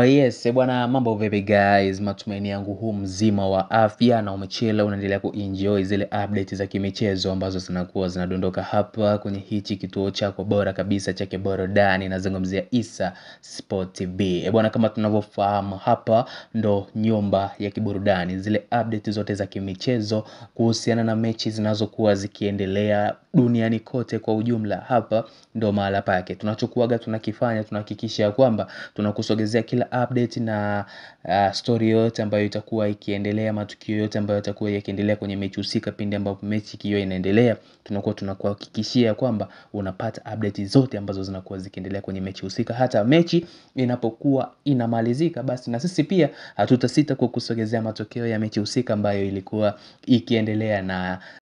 yes, bwana mambo vipi guys, matumaini yangu huu mzima wa afya na umechela unaendelea kuenjoy zile update za kimichezo ambazo zinakuwa zinadondoka hapa kwenye hichi kituo chako bora kabisa chake burudani nazungumzia Issa Sport TV. E bwana, kama tunavyofahamu hapa ndo nyumba ya kiburudani, zile update zote za kimichezo kuhusiana na mechi zinazokuwa zikiendelea duniani kote kwa ujumla, hapa ndo mahala pake. Tunachokuaga tunakifanya tunahakikisha ya kwamba tunakusogezea kila update na uh, story yote ambayo itakuwa ikiendelea, matukio yote ambayo yatakuwa yakiendelea kwenye mechi husika. Pindi ambapo mechi ikiwa inaendelea, tunakuwa tunakuhakikishia kwamba unapata update zote ambazo zinakuwa zikiendelea kwenye mechi husika. Hata mechi inapokuwa inamalizika, basi na sisi pia hatutasita kukusogezea matokeo ya mechi husika ambayo ilikuwa ikiendelea na